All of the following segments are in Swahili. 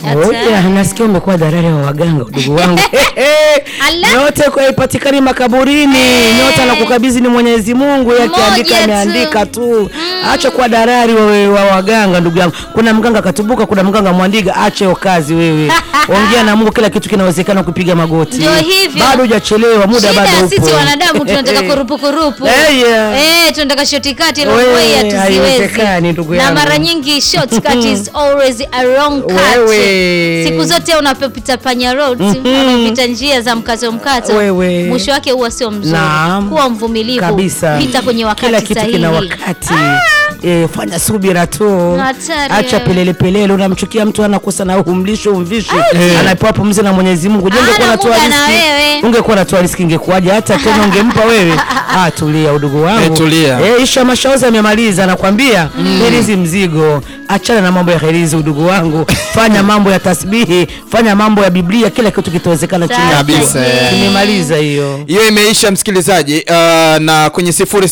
Oya, nasikia umekuwa dalali wa waganga ndugu wangu. Ala. Yote kwa ipatikani makaburini. Nyota na kukabidhi ni Mwenyezi Mungu, yeye Moja akiandika tu. ameandika tu. Acha kuwa dalali wa, wa waganga ndugu yangu. Kuna mganga katubuka, kuna mganga mwandiga, acha hiyo kazi wewe. Ongea na Mungu, kila kitu kinawezekana kupiga magoti. Ndio hivyo. Bado hujachelewa, muda Shida bado upo. sisi wanadamu tunataka kurupu kurupu. Eh, yeah. Eh, tunataka shortcut long Wewe, way hatuziwezi. haiwezekani, ndugu Na yangu. mara nyingi shortcut is always a wrong cut. Wewe. Siku zote unapopita panya road, unapopita njia za mkato mkato. Wewe. Mwisho wake huwa sio mzuri. Naam. Kuwa mvumilivu. kabisa Pita kwenye wakati kila kitu sahihi. kina wakati e, fanya subira tu Hatari, acha eh. pelele pelele unamchukia mtu anakosa na umlisho umvishe anapewa pumzi na Mwenyezi Mungu Je, Ana ungekuwa unatoa muda na riski wewe. ungekuwa unatoa riski ingekuwaje hata tena ungempa wewe ah tulia udugu wangu Eh, tulia. eh isha mashauzi amemaliza nakwambia herizi mzigo achana na mambo ya herizi udugu wangu fanya mambo ya tasbihi fanya mambo ya Biblia kila kitu kitawezekana chini ya Kabisa, jua. eh. tumemaliza hiyo hiyo imeisha msikilizaji uh, na kwenye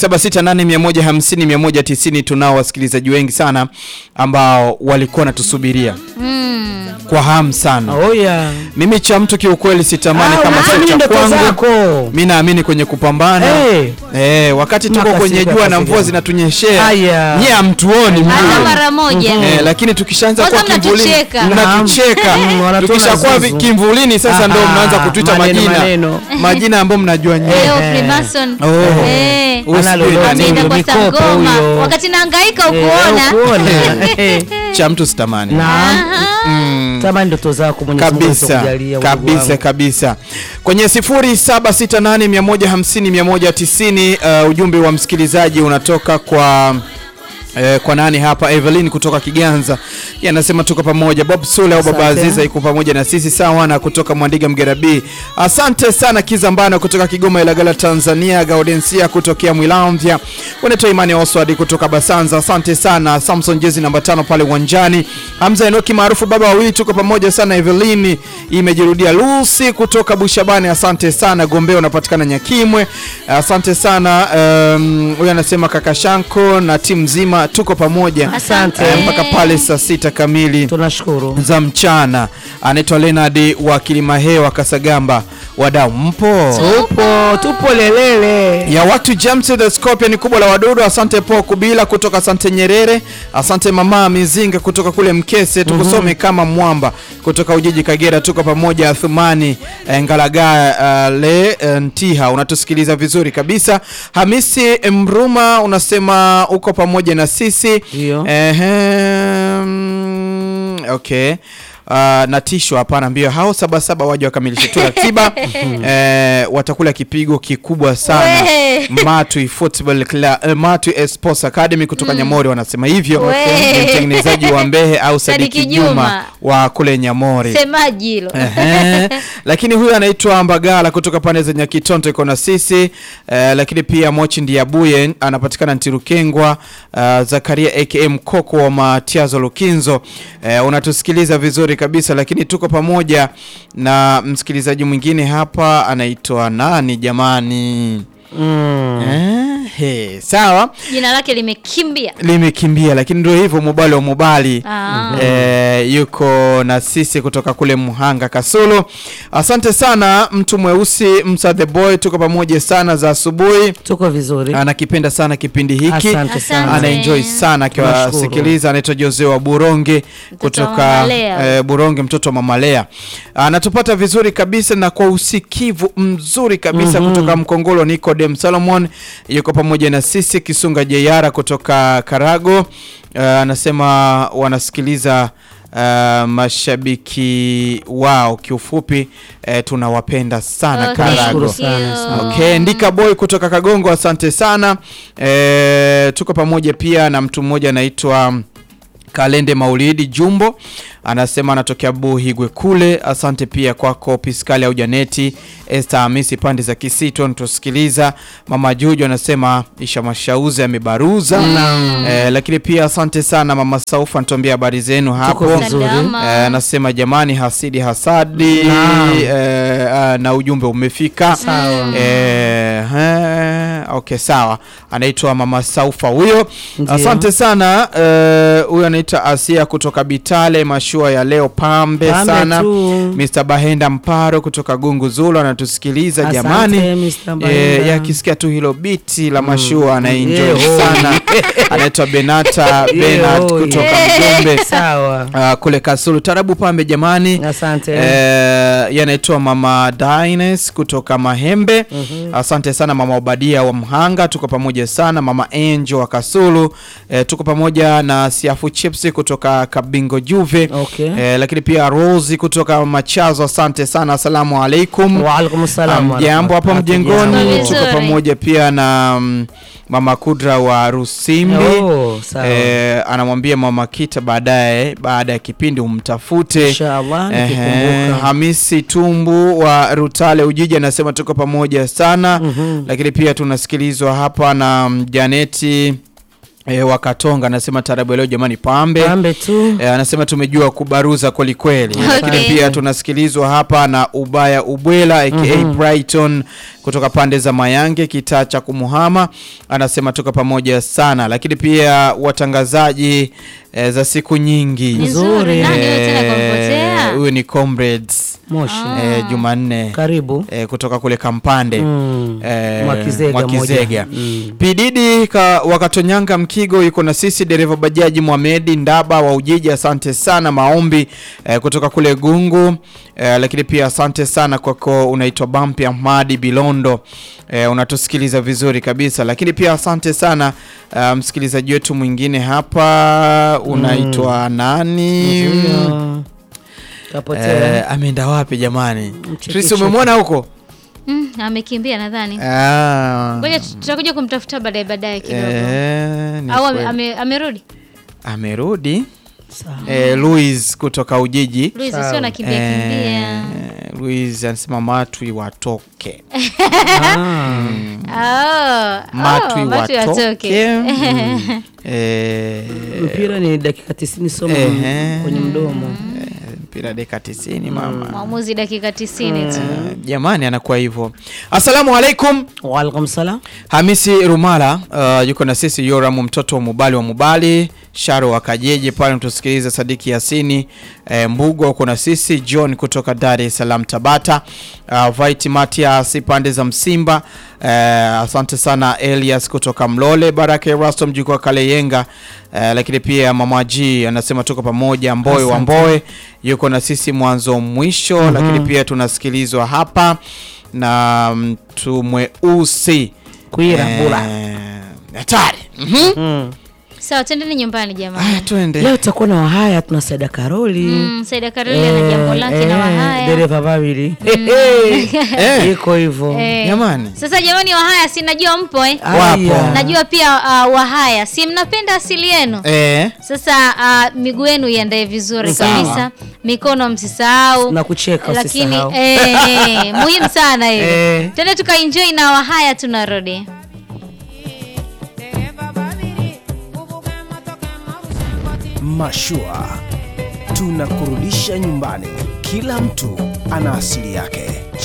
0768150190 tunao wasikilizaji wengi sana ambao walikuwa wanatusubiria kwa hamu sana oh yeah mimi cha mtu kiukweli sitamani Ah, kama sio unaamini cha ndoto kwangu zako. mi naamini kwenye kupambana Eh. Eh, wakati tuko Makasiriko kwenye jua na yakasirika. mvua zinatunyeshea Aya. nyie hamtuoni Hata mvua. mara moja. Eh, lakini tukishaanza Kwanza kuwa kivulini mnatucheka. mnatucheka Mm, wanatuona tukishakuwa vi- zuzu. kimvulini sasa ndo Aha, mnaanza kutuita maneno, majina maneno. majina ambayo mnajua nyie Leo Eh. Freemason. Oh. Eh. Huyu Ana sijui lolote nani. Ameenda kwa Mikopo Sangoma. huyo. Wakati nahangaika Eh, ukuona. ukuona. Eh, cha mtu sitamani Naam. Tamani ndoto zako Mwenyezi Mungu kabisa atakujalia, udugu kabisa wangu. kabisa kwenye 0768150190 uh, ujumbe wa msikilizaji unatoka kwa Eh, kwa nani hapa Evelyn kutoka Kiganza Yeye anasema tuko pamoja Bob Sule au Baba Asante. Aziza iko pamoja na sisi sawa na kutoka Mwandiga Mgerabi asante sana Kizambano kutoka Kigoma Ilagala Tanzania Gaudensia kutokea Mwilamvya unaitwa Imani Oswald kutoka Basanza asante sana Samson jezi namba tano pale uwanjani Hamza Enoki maarufu baba wawili tuko pamoja sana Evelyn imejirudia Lucy kutoka Bushabani asante sana Gombea unapatikana Nyakimwe asante sana um, huyu anasema kaka Shanko na timu nzima tuko pamoja Asante. Eh, mpaka pale saa sita kamili tunashukuru za mchana anaitwa Leonard wa Kilimahewa Kasagamba wadau mpo tupo tupo lelele ya watu James the Scorpion kubwa la wadudu asante po kubila kutoka asante Nyerere asante mama Mizinga kutoka kule Mkese tukusome kama mwamba kutoka Ujiji Kagera tuko pamoja Athumani eh, Ngalaga uh, le eh, Ntiha unatusikiliza vizuri kabisa Hamisi Mruma unasema uko pamoja na sisi Ndio. Ehem, okay Uh, natishwa hapana mbio hao sabasaba waje wakamilishe tu ratiba eh, watakula kipigo kikubwa sana We. Matwi Football Club, eh, Matwi Sports Academy kutoka Nyamori wanasema hivyo We. ni mtengenezaji wa Mbehe au Sadiki Sadiki Juma. Juma wa kule Nyamori Semaji hilo. Ehe. lakini huyu anaitwa Mbagala kutoka pande za Nyakitonto iko na sisi eh, lakini pia Mochi Ndiabuye anapatikana Ntirukengwa uh, Zakaria aka Mkoko wa Matiazo Lukinzo eh, unatusikiliza vizuri kabisa lakini tuko pamoja na msikilizaji mwingine hapa anaitwa nani jamani mm. eh, he, sawa Jina lake limekimbia. limekimbia lakini ndio hivyo mobali wa mobali Ah. eh, yuko na sisi kutoka kule Muhanga Kasulu. Asante sana mtu mweusi Msa the boy, tuko pamoja sana za asubuhi. tuko vizuri Anakipenda sana kipindi hiki, asante sana Asante. anaenjoy sana akiwasikiliza. Anaitwa Jose wa Buronge kutoka Mama Lea. eh, Buronge, mtoto wa Mama Lea. Anatupata vizuri kabisa na kwa usikivu mzuri kabisa kutoka Mkongolo. Nicodem Solomon yuko pamoja na sisi. Kisunga Jeyara kutoka Karago eh, anasema wanasikiliza uh, mashabiki wao kiufupi eh, tunawapenda sana Okay, Karago. thank you. Okay, Ndika Boy kutoka Kagongo, asante sana. E, tuko pamoja pia na mtu mmoja anaitwa Kalende Maulidi Jumbo anasema anatokea Buhigwe kule. Asante pia kwako Piskali au Janeti Esther Hamisi pande za Kisito natusikiliza. Mama Juju anasema Isha Mashauzi amebaruza eh, lakini pia asante sana Mama Saufa anatuambia habari zenu hapo Tuko vizuri. Salama. Eh, anasema jamani, hasidi hasadi Naam. eh, ah, na ujumbe umefika Sawa. eh, eh, okay sawa anaitwa mama saufa huyo Ndio. asante sana eh, huyo anaitwa asia kutoka bitale mashua ya leo pambe, Pambe sana tu. mr bahenda mparo kutoka gungu zulu anatusikiliza Asante, jamani Mr. Bahenda. Eh, yakisikia tu hilo biti la mashua anaenjoy Yeah, sana anaitwa benata benard oh, kutoka yeah. mjombe sawa Uh, kule Kasulu tarabu pambe jamani. Asante. Eh, yanaitwa mama Dines kutoka Mahembe. Asante sana mama Obadia wa Mhanga, tuko pamoja sana. Mama Angel wa Kasulu, eh, tuko pamoja na Siafu Chips kutoka Kabingo Juve. Okay. Eh, lakini pia Rosi kutoka Machazo, asante sana. Asalamu alaikum. Waalaikum salam. Jambo hapo mjengoni, Hatujambo. tuko Vizuri. pamoja pia na mm, mama Kudra wa Rusimbi. Oh, sawa. Eh, anamwambia mama Kita baadaye baada ya kipindi umtafute. Inshallah, Ehe, nikikumbuka. Hamisi Tumbu wa Rutale Ujiji anasema tuko pamoja sana lakini pia tunasikilizwa hapa na mm, Janeti E, wa Katonga anasema tarabu ya leo jamani pambe, Pambe tu. E, anasema tumejua kubaruza kweli kweli, lakini Okay. pia tunasikilizwa hapa na Ubaya Ubwela aka Brighton kutoka pande za Mayange kitaa cha Kumuhama, anasema tuko pamoja sana, lakini pia watangazaji e, za siku nyingi Ni Nzuri. nzuri. Nani huyo tena Eh, kampotea? huyu ni comrades Moshi. e, Jumanne Karibu. e, kutoka kule Kampande Mm. Eh, Mwakizega Mwakizega. moja. Mm. Pididi ka, wakatonyanga Mkigo yuko na sisi, dereva bajaji Mohamedi Ndaba wa Ujiji, asante sana. Maombi eh, kutoka kule Gungu eh, lakini pia asante sana kwako, unaitwa Bampi Ahmadi Bilondo eh, unatusikiliza vizuri kabisa, lakini pia asante sana eh, msikilizaji wetu mwingine hapa unaitwa nani? Ndio. Kapotea. Eh, ameenda wapi jamani? Mcheki Tris, cheki. umemwona huko? Mm, amekimbia nadhani. Ah. Ngoja tutakuja kumtafuta baadaye baadaye kidogo. Eh, ni Au ame- kweli. ame- amerudi? amerudi Sawa. eh, Louis kutoka Ujiji Luis Sawa. sio nakimbia kimbia. eh, Louis anasema matwi watoke Ah. Oh, matwi oh, matwi watoke yatoke. Mm. eh, Mpira ni dakika 90 somo Ehe. kwenye mdomo. eh, mpira dakika 90 mama Mwamuzi dakika 90 tu. Eh, jamani anakuwa hivyo asalamu alaikum Waalaikum salam. Hamisi Rumala uh, yuko na sisi Yoram mtoto wa Mubali wa Mubali Sharo wa Kajeje pale mtusikiliza Sadiki Yasini eh, Mbugo uko na sisi John kutoka Dar es Salaam Tabata uh, Vaiti Matias pande za Msimba eh, asante sana Elias kutoka Mlole Baraka Erasto mjukuu wa Kaleyenga eh, lakini pia Mama G anasema tuko pamoja Mboe wa Asante. Mboe yuko na sisi mwanzo mwisho lakini pia tunasikilizwa hapa na mtu mweusi Kuira bula. Eh, hatari Mhm. Mm. Sawa, twendeni nyumbani jamani. Aya, twende Leo tutakuwa na Wahaya, tuna Saida Karoli. Mm, Saida Karoli ana jambo lake na Wahaya. dereva wawili Eh, iko hivyo. Eh, jamani Sasa jamani Wahaya si najua mpo eh? Aya. Wapo. Najua pia uh, Wahaya si mnapenda asili yenu. Eh, Sasa uh, miguu yenu iandae vizuri Sawa. kabisa, mikono msisahau na kucheka lakini usisahau. eh, eh, muhimu sana hiyo. Eh. Twende tukaenjoy na Wahaya, tunarudi. Mashua tunakurudisha nyumbani. Kila mtu ana asili yake.